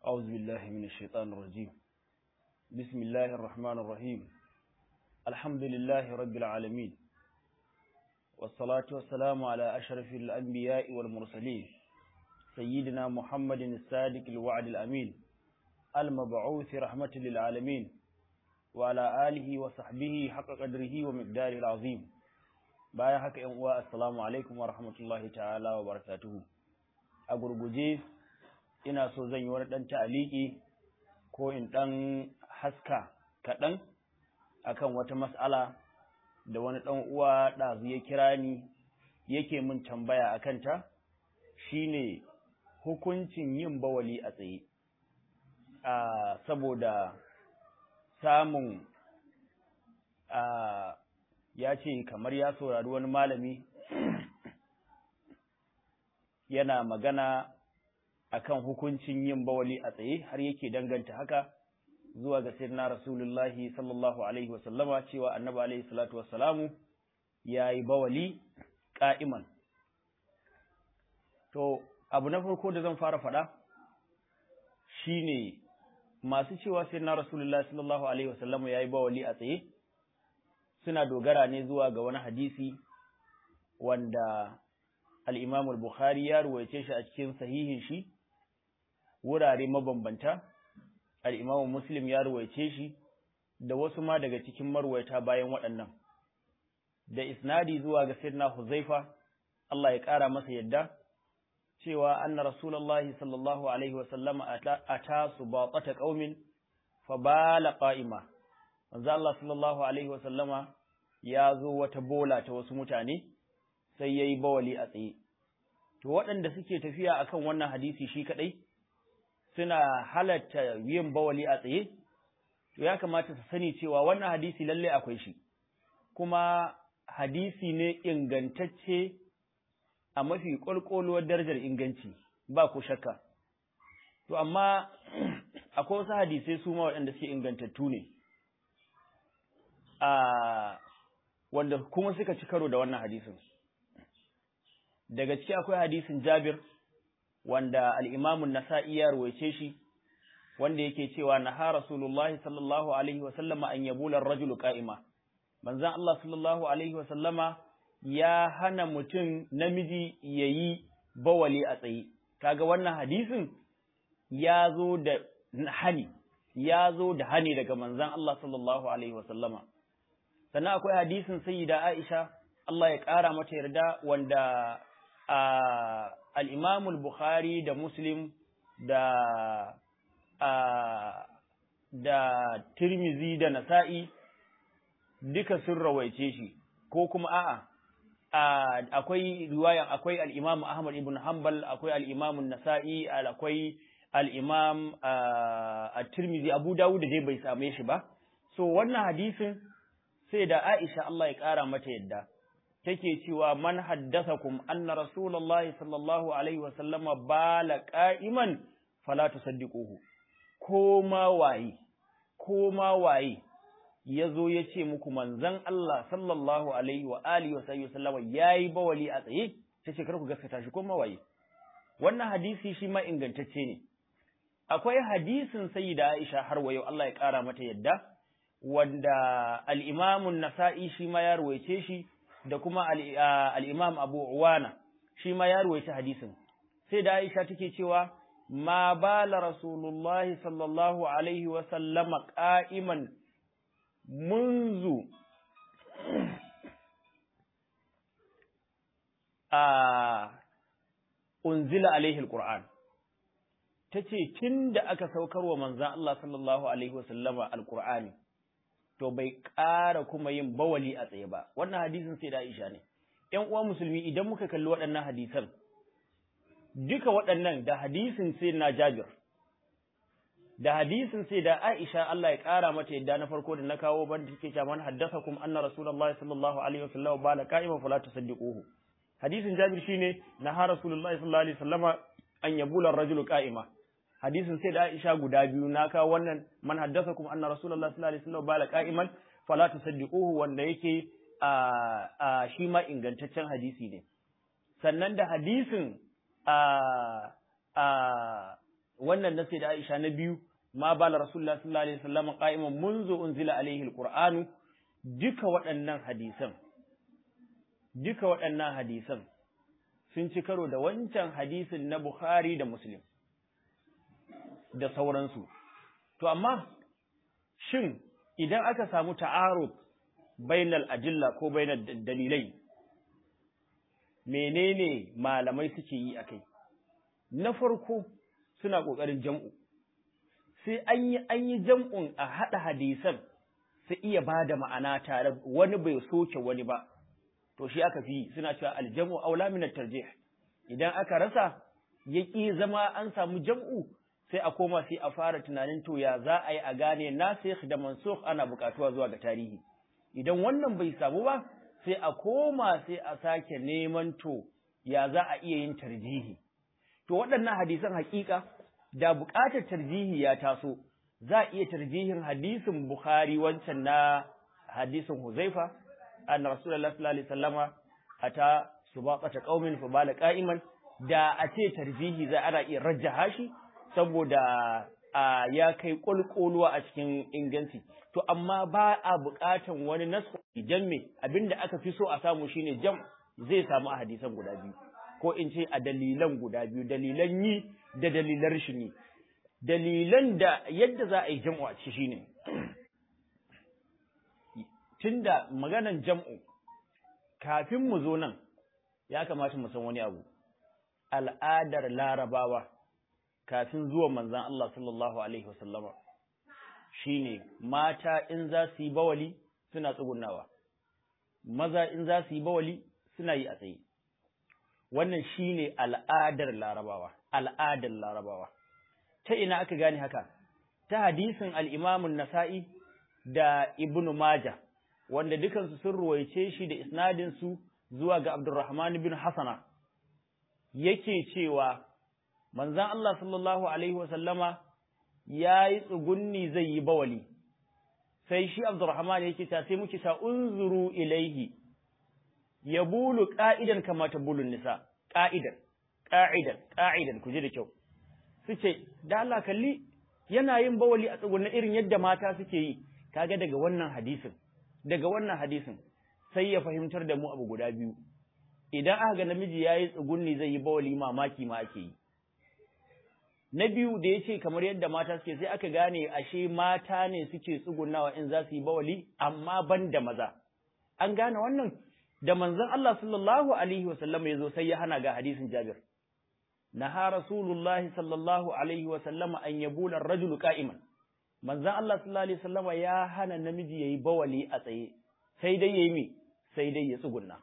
أعوذ بالله من الشيطان الرجيم بسم الله الرحمن الرحيم الحمد لله رب العالمين والصلاة والسلام على أشرف الأنبياء والمرسلين سيدنا محمد الصادق الوعد الأمين المبعوث رحمة للعالمين وعلى آله وصحبه حق قدره ومقداره العظيم bayan haka ‘yan uwa assalamu alaikum wa rahmatullahi ta'ala wa barakatuhu a gurguje ina so zan yi wani ɗan ta'aliki ko in ɗan haska kaɗan akan wata mas'ala da wani ɗan uwa ɗazu ya kira ni yake min tambaya a kanta shine hukuncin yin bawali a tsaye a saboda samun a ya ce kamar ya saurari wani malami yana magana akan hukuncin yin bawali a tsaye har yake danganta haka zuwa ga sirna rasulullahi sallallahu alaihi wasallama cewa annabi alaihi salatu wassalamu ya yi bawali ƙa'iman to abu na farko da zan fara faɗa shine masu cewa sirna rasulullahi sallallahu alaihi wasallama ya yi bawali a tsaye suna dogara ne zuwa ga wani hadisi wanda al-Imam al-Bukhari ya ruwaice shi a cikin sahihin shi wurare mabambanta al-Imam Muslim ya ruwaice shi da wasu ma daga cikin marwaita bayan waɗannan da isnadi zuwa ga Sayyidina Huzaifa Allah ya ƙara masa yadda cewa anna Rasulullahi sallallahu alaihi wa sallama ata subaqata qaumin fa bala qa'ima manzo Allah sallallahu alaihi wa sallama ya zo wata bola ta wasu mutane sai yayi bawali a tsaye to waɗanda suke tafiya akan wannan hadisi shi kadai suna halatta yin bawali a tsaye to ya kamata su sani cewa wannan hadisi lalle akwai shi kuma hadisi ne ingantacce a mafi ƙwalƙwaluwar darajar inganci ba ku shakka to amma akwai wasu hadisai su ma waɗanda suke ingantattu ne a wanda kuma suka ci karo da wannan hadisin daga ciki akwai hadisin Jabir wanda al-Imam an-Nasa'i ya ruwaice shi wanda yake cewa naha Rasulullahi sallallahu alaihi wa sallama an yabula ar-rajulu qa'ima manzon Allah sallallahu alaihi wa sallama ya hana mutum namiji yayi bawali a tsaye kaga wannan hadisin ya zo da hani ya zo da hani daga manzon Allah sallallahu alaihi wa sallama sannan akwai hadisin sayyida Aisha Allah ya ƙara mata yarda wanda al-Imam al-Bukhari da Muslim da da Tirmizi da Nasa'i duka sun rawaice shi ko kuma a'a akwai riwaya akwai al-Imam Ahmad ibn Hanbal akwai al-Imam an-Nasa'i akwai al-Imam at-Tirmizi Abu Dawud da dai bai same shi ba so wannan hadisin sai da Aisha Allah ya ƙara mata yadda take cewa man haddathakum anna rasulullahi sallallahu alaihi wa sallama bala qa'iman fala tusaddiquhu ko ma waye ko ma waye yazo yace muku manzon Allah sallallahu alaihi wa alihi wa sallama yayi bawali a tsaye tace kar ku gaskata shi ko ma waye wannan hadisi shi ma ingantacce ne akwai hadisin sayyida Aisha har wayo Allah ya ƙara mata yadda wanda al'imamun nasa'i shi ma ya ruwaice shi da kuma al'imam abu uwana shi ma ya ruwaice hadisin sai da aisha take cewa ma bala rasulullahi sallallahu alaihi wasallama ƙa'iman munzu a unzila alaihi alƙur'an ta ce tun da aka saukar wa manzan Allah sallallahu alaihi wasallama alƙur'ani to bai ƙara kuma yin bawali a tsaye ba wannan hadisin sai da Aisha ne ƴan uwa musulmi idan muka kalli waɗannan hadisan duka waɗannan da hadisin sai na Jabir da hadisin sai da Aisha Allah ya ƙara mata yadda na farko da na kawo banda take cewa man haddathakum anna rasulullahi sallallahu alaihi wasallam bala qa'iman fala tusaddiquhu hadisin Jabir shine na ha rasulullahi sallallahu alaihi wasallama an yabula ar-rajulu qa'ima hadisin sai da Aisha guda biyu na kawo wannan man haddathakum anna rasulullah sallallahu alaihi wasallam bala qa'iman fala tusaddiquhu wanda yake a a shi ma ingantaccen hadisi ne sannan da hadisin a a wannan nasi da Aisha na biyu ma bala Rasulullah sallallahu alaihi wasallam qa'iman munzu unzila alaihi alqur'anu duka waɗannan hadisan duka waɗannan hadisan sun ci karo da wancan hadisin na Bukhari da Muslim da sauransu to amma shin idan aka samu ta'arud bainal ajilla ko bainal dalilai menene malamai suke yi akai na farko suna ƙoƙarin jam'u sai an yi an yi jam'un a haɗa hadisan su iya ba da ma'ana tare wani bai soke wani ba to shi aka fi suna cewa aljamu aula min tarjih idan aka rasa ya ƙi zama an samu jam'u sai a koma sai a fara tunanin to ya za a yi a gane nasikh da mansukh ana buƙatuwa zuwa ga tarihi idan wannan bai samu ba sai a koma sai a sake neman to ya za a iya yin tarjihi to waɗannan hadisan haƙiƙa da buƙatar tarjihi ya taso za a iya tarjihin hadisin Bukhari wancan na hadisin Huzaifa anna Rasulullah sallallahu alaihi wasallama ata subaqata qaumin fa bala qa'iman da a ce tarjihi za ana iya rajjaha shi saboda a ya kai kulkuluwa a cikin inganci to amma ba a buƙatan wani nasu idan me abinda aka fi so a samu shine jam zai samu a hadisan guda biyu ko in ce a dalilan guda biyu dalilan yi da dalilan rashin yi dalilan da yadda za a yi jam'u a ciki shine tunda maganan jam'u kafin mu zo nan ya kamata mu san wani abu al'adar larabawa kafin zuwa manzan Allah sallallahu alaihi wasallama shine mata in za su yi bawali suna tsugunawa maza in za su yi bawali suna yi a tsaye wannan shine al'adar larabawa al'adar larabawa ta ina aka gane haka ta hadisin al-Imam nasai da Ibn Majah wanda dukansu sun ruwaice shi da isnadin su zuwa ga Abdurrahman bin Hasana yake cewa manzon Allah sallallahu alaihi wa sallama yayi tsugunni zai yi bawali sai shi Abdurrahman yake ta sai muke ta unzuru ilaihi yabulu qa'idan kama tabulun nisa qa'idan qa'idan qa'idan ku ji da kyau suce da Allah kalli yana yin bawali a tsugunna irin yadda mata suke yi kaga daga wannan hadisin daga wannan hadisin sai ya fahimtar da mu abu guda biyu idan aka ga namiji yayi tsugunni zai yi bawali mamaki ma ake yi na biyu da yace kamar yadda mata suke sai aka gane ashe mata ne suke tsugunnawa in za su yi bawali amma ban da maza an gane wannan da manzon Allah sallallahu alaihi wasallam ya zo sai ya hana ga hadisin Jabir naha rasulullahi sallallahu alaihi wasallam an yabula ar-rajulu qa'iman manzon Allah sallallahu alaihi wasallam ya hana namiji yayi bawali a tsaye sai dai yayi me sai dai ya tsugunna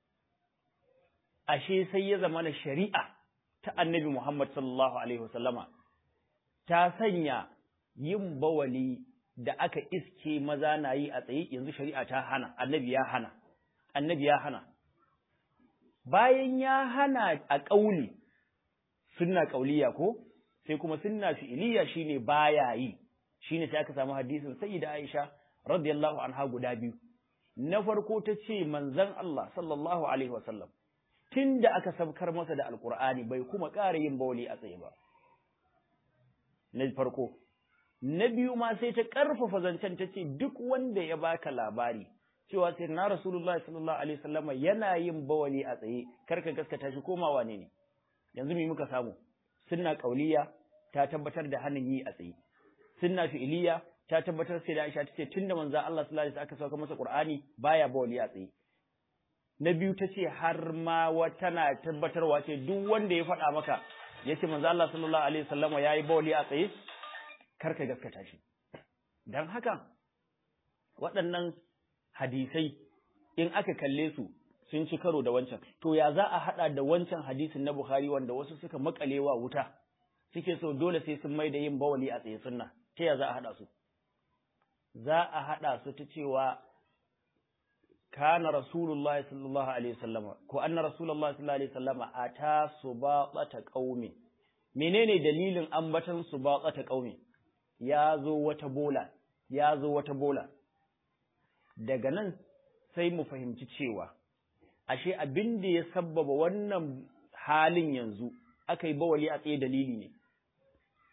ashe sai ya zama na shari'a ta annabi Muhammad sallallahu alaihi wasallama ta sanya yin bawali da aka iske maza na yi a tsaye yanzu shari'a ta hana annabi ya hana annabi ya hana bayan ya hana a ƙauli sunna ƙauliya ko sai kuma sunna fi'iliya shine baya yi shine sai aka samu hadisin sayyida Aisha radiyallahu anha guda biyu na farko ta ce manzon Allah sallallahu alaihi wasallam tunda aka sabkar masa da alqur'ani bai kuma ƙara yin bawli a tsaye ba na farko na biyu ma sai ta ƙarfafa zancen ta ce duk wanda ya baka labari cewa sai na Rasulullah sallallahu alaihi wasallam yana yin bawali a tsaye karka gaskata shi komawa ne ne yanzu me muka samu sunna kauliya ta tabbatar da hannun yi a tsaye sunna fi'iliya ta tabbatar sai da Aisha tace tunda manzo Allah sallallahu alaihi wasallam aka sauka masa Qur'ani baya bawali a tsaye na biyu tace har ma wata na tabbatarwa ce duk wanda ya faɗa maka yace manzo Allah sallallahu alaihi wasallam yayi bawali a tsaye karka gaskata shi dan haka waɗannan hadisai in aka kalle su sun ci karo da wancan to ya za a hada da wancan hadisin na Bukhari wanda wasu suka makalewa wuta suke so dole sai sun mai da yin bawali a tsaye sunna ta ya za a hada su za a hada su ta cewa kana rasulullah sallallahu alaihi wasallam ko anna rasulullah sallallahu alaihi wasallam ata subaqata qaumi menene dalilin ambatan subaqata qaumi ya zo wata bola ya zo wata bola daga nan sai mu fahimci cewa ashe abin da ya sabbaba wannan halin yanzu aka yi bawali a tsaye dalili ne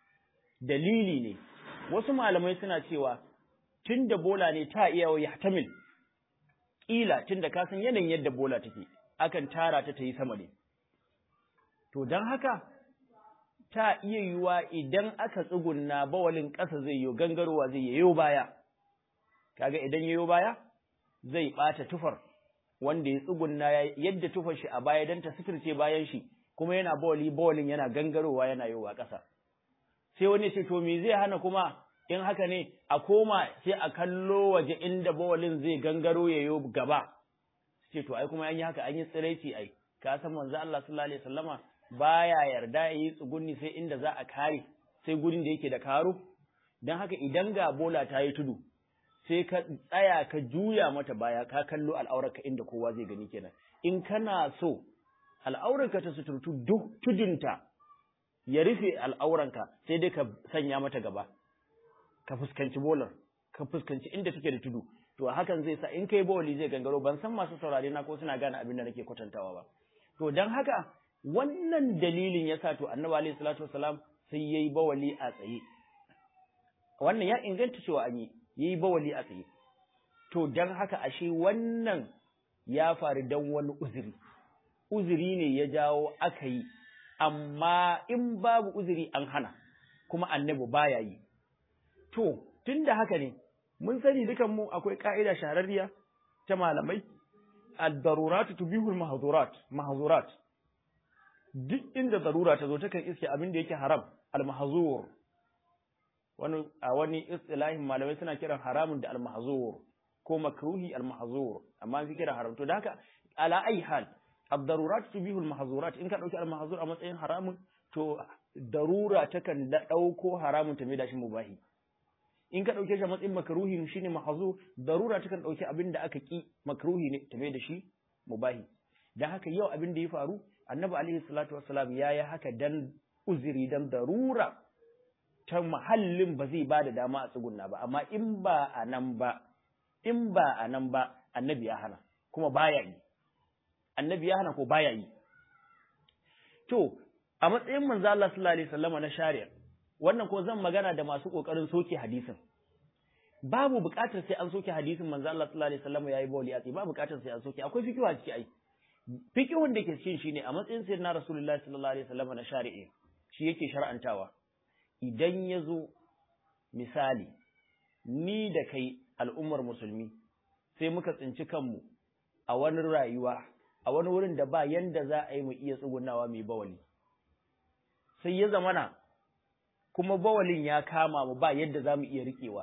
dalili ne wasu malamai suna cewa tun da bola ne ta iya wa yahtamil ƙila tun da ka san yanayin yadda bola take akan tara ta ta yi sama ne to don haka ta iya yiwuwa idan aka tsugunna bawalin ƙasa zai yi gangarowa zai yayo baya kaga idan yayo baya zai ɓata tufar wanda ya tsugunna yadda tufar shi a baya don ta suturce bayan shi kuma yana bawali bawalin yana gangarowa yana yowa ƙasa sai wani ce to me zai hana kuma in haka ne a koma sai a kallo waje inda bawalin zai gangaro ya yo gaba ce to ai kuma an yi haka an yi tsiraici ai ka san manzo Allah sallallahu alaihi wasallama baya yarda ya yi tsugunni sai inda za a kare sai gurin da yake da karo don haka idan ga bola ta yi tudu sai ka tsaya ka juya mata baya ka kallo al'aurarka inda kowa zai gani kenan in kana so al'aurarka ta suturtu duk tudunta ya rufe al'auranka sai dai ka sanya mata gaba ka fuskanci bolar ka fuskanci inda take da tudu to hakan zai sa in kai bawali zai gangaro ban san masu saurare na ko suna gane abin da nake kwatantawa ba to dan haka wannan dalilin yasa to annabi alaihi salatu wasalam sai yayi bawali a tsaye wannan ya inganta cewa an yi yayi bawali a tsaye to dan haka ashe wannan ya faru dan wani uzuri uzuri ne ya jawo aka yi amma in babu uzuri an hana kuma annabi baya yi to tunda haka ne mun sani dukan mu akwai ka'ida shahararriya ta malamai ad-daruratu tubihul mahzurat mahzurat duk inda darura ta zo takan iske abin da yake haram al-mahzur wani a wani istilahin malamai suna kiran haramun da al-mahzur ko makruhi al-mahzur amma fi kira haram to da haka ala ai hal ad-darurat tubihul mahzurat in ka dauki al-mahzur a matsayin haramun to darura takan da dauko haramun ta mai da shi mubahi in ka ɗauke shi a matsayin makruhi shine mahzu darura takan ɗauki abin da aka ki makruhi ne ta mai da shi mubahi dan haka yau abin da ya faru annabi alaihi salatu wassalam ya yi haka dan uzuri dan darura ta mahallin ba zai ba da dama a tsugunna ba amma in ba a nan ba in ba a nan ba annabi ya hana kuma baya yi annabi ya hana ko baya yi to a matsayin manzo Allah sallallahu alaihi wasallam na shari'a wannan ko zan magana da masu kokarin soke hadisin babu buƙatar sai an soke hadisin manzo Allah sallallahu alaihi wasallam yayi bawli a babu buƙatar sai an soke akwai fikihu a ciki ai fikihun da ke cikin shine a matsayin sayyidina rasulullahi sallallahu alaihi wasallam na shari'i shi yake shar'antawa idan ya zo misali ni da kai al'ummar musulmi sai muka tsinci kanmu a wani rayuwa a wani wurin da ba yanda za a yi mu iya tsugunawa mai bawali sai ya zamana kuma bawalin ya kama mu ba yadda za mu iya riƙewa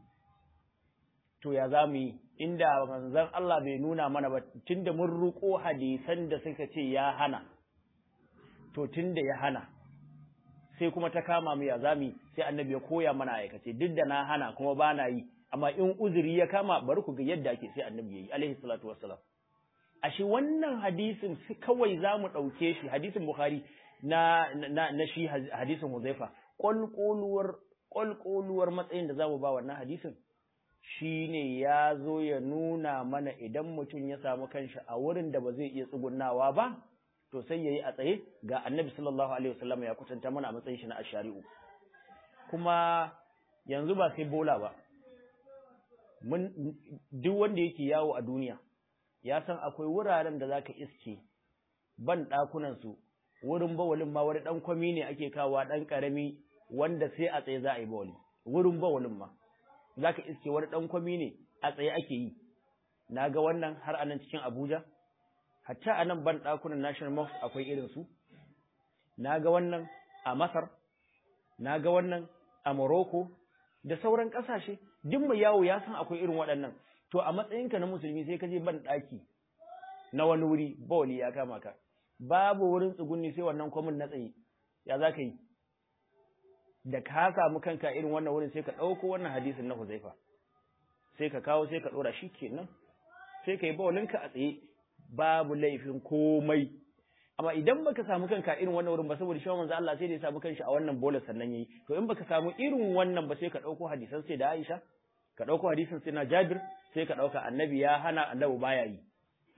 to ya za mu yi inda manzon Allah bai nuna mana ba tunda mun ruko hadisan da suka ce ya hana to tunda ya hana sai kuma ta kama mu ya za mu yi sai annabi ya koya mana aikace duk da na hana kuma ba na yi amma in uzuri ya kama bari ku ga yadda ake sai annabi ya yi alaihi salatu wassalam ashe wannan hadisin kawai za mu ɗauke shi hadisin bukhari na na na shi hadisin huzaifa ƙwalƙoluwar ƙwalƙoluwar matsayin da za mu ba wannan hadisin shine ya zo ya nuna mana idan mutum ya samu kanshi a wurin da ba zai iya tsugunnawa ba to sai yayi a tsaye ga annabi sallallahu alaihi wasallam ya kwatanta mana a matsayin shi na ashari'u kuma yanzu ba sai bola ba mun duk wanda yake yawo a duniya ya san akwai wuraren da zaka iske ban ɗakunan su wurin bawalin ma wani ɗan kwami ne ake kawo ɗan ƙarami wanda sai a tsaye za a yi bawali wurin bawalin ma za ka iske wani ɗan kwami ne a tsaye ake yi na ga wannan har a nan cikin abuja hatta a nan ban ɗakunan national mosque akwai irin su na ga wannan a masar na ga wannan a morocco da sauran ƙasashe duk mai yawo ya san akwai irin waɗannan to a matsayinka na musulmi sai ka je ban ɗaki na wani wuri bawali ya kama ka babu wurin tsugunni sai wannan kwamin na tsaye ya za ka yi da ka samu kanka irin wannan wurin sai ka ɗauko wannan hadisin na huzaifa sai ka kawo sai ka ɗora shi kenan sai ka yi bawalinka a tsaye babu laifin komai amma idan baka samu kanka irin wannan wurin ba saboda shi manzo Allah sai da ya samu kanshi a wannan bolar sannan yayi to in baka samu irin wannan ba sai ka ɗauko hadisan sai da Aisha ka ɗauko hadisin sai na Jabir sai ka ɗauka annabi ya hana annabi baya yi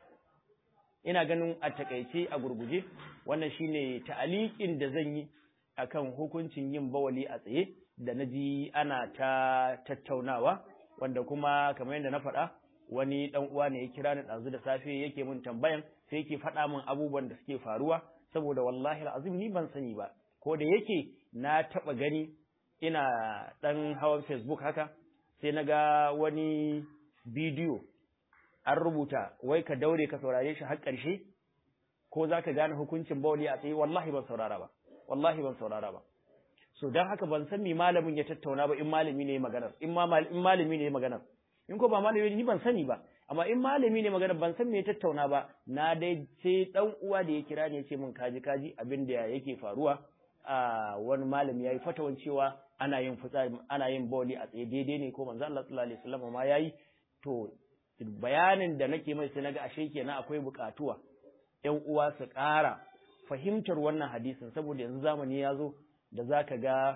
ina ganin a takaice a gurguje wannan shine ta'aliqin da zan yi akan hukuncin yin bawali a tsaye da na ji ana ta tattaunawa wanda kuma kamar yadda na faɗa wani ɗan uwa ne ya kira ni ɗazu da safe yake min tambayan sai yake faɗa min abubuwan da suke faruwa saboda wallahi azim ni ban sani ba ko da yake na taɓa gani ina ɗan hawan facebook haka sai na ga wani bidiyo an rubuta wai ka daure ka saurare shi har ƙarshe ko za ka gane hukuncin bawali a tsaye wallahi ban saurara ba wallahi ban saurara ba so don haka ban san me malamin ya tattauna ba in malami ne maganar in malami ne maganar in ko ba malami ne ni ban sani ba amma in malami ne maganar ban san me ya tattauna ba na dai sai dan uwa da ya kira ne ya ce min kaji kaji abin da yake faruwa a wani malami yayi fatawan cewa ana yin fitsari ana yin bawli a tsaye daidai ne ko manzo Allah sallallahu alaihi wasallam ma yayi to bayanin da nake mai sai naga ashe kenan akwai bukatuwa ƴan uwa su ƙara fahimtar wannan hadisin saboda yanzu zamani ya zo da zaka ga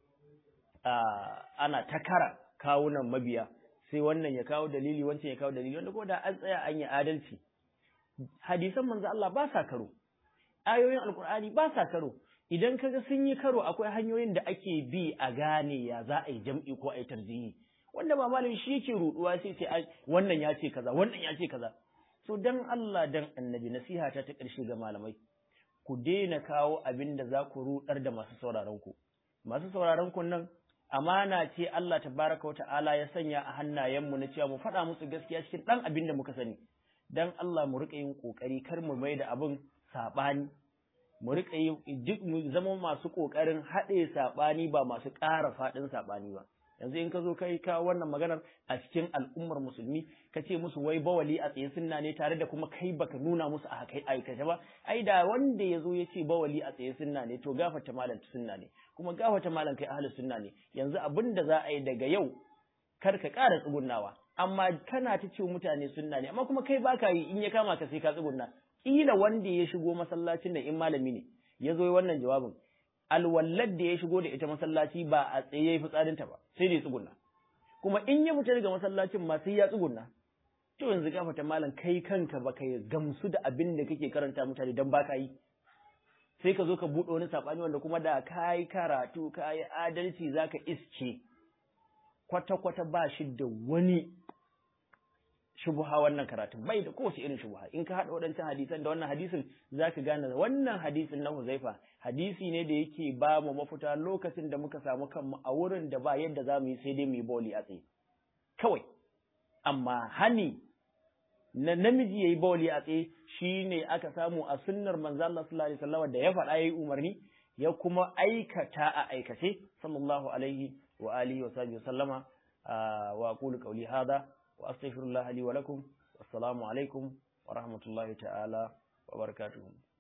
ana takara kawunan mabiya sai wannan ya kawo dalili wancan ya kawo dalili wanda ko da an tsaya an yi adalci hadisan manzo Allah ba sa karo ayoyin alkur'ani ba sa karo idan kaga sun yi karo akwai hanyoyin da ake bi a gane ya za a yi jam'i ko a yi tarjihi wanda ba malami shi yake ruduwa sai sai wannan ya ce kaza wannan ya ce kaza so dan Allah dan annabi nasiha ta ta karshe ga malamai ku daina kawo abin da za ku rudar da masu sauraron ku masu sauraron ku nan amana ce Allah tabaraka wata'ala ya sanya a hannayenmu na cewa mu faɗa musu gaskiya cikin ɗan abin da muka sani dan Allah mu riƙa yin ƙoƙari kar mu mai da abin saɓani mu riƙa yi duk mu zama masu ƙoƙarin haɗe saɓani ba masu ƙara faɗin saɓani ba yanzu in ka zo kai ka wannan maganar a cikin al'ummar musulmi ka ce musu wai bawali a tsaye sunna ne tare da kuma kai baka nuna musu a kai aikace ba ai da wanda ya zo ya ce bawali a tsaye sunna ne to gafarta malam sunna ne kuma gafarta malam kai ahlus sunna ne yanzu abin da za a yi daga yau kar ka ƙara tsugunnawa amma kana ta ce mutane sunna ne amma kuma kai baka yi in ya kama ka sai ka tsugunna kila wanda ya shigo masallacin da in malami ne ya zo wannan jawabin alwallar da ya shigo da ita masallaci ba a tsaye yayi fitsarinta ba sai da ya tsugunna kuma in ya fita daga masallacin ma sai ya tsugunna to yanzu gafata malam kai kanka ba kai gamsu da abin da kake karanta mutane dan baka yi sai ka zo ka buɗe wani saɓani wanda kuma da ka yi karatu ka yi adalci za ka isce kwata-kwata ba shi da wani shubuha wannan karatun bai da kowace irin shubuha in ka haɗa waɗancan hadisan da wannan hadisin za ka gane wannan hadisin na huzaifa hadisi ne da yake ba mu mafita lokacin da muka samu kanmu a wurin da ba yadda za mu yi sai dai mu yi boli a tsaye kawai amma hani na namiji yayi bawli a tsaye shine aka samu a sunnar manzo Allah sallallahu alaihi wasallam da ya faɗa yayi umarni ya kuma aikata a aikace sallallahu alaihi wa alihi wa sahbihi sallama wa aqulu qawli hadha wa astaghfirullah li wa lakum wassalamu alaikum wa rahmatullahi ta'ala wa barakatuh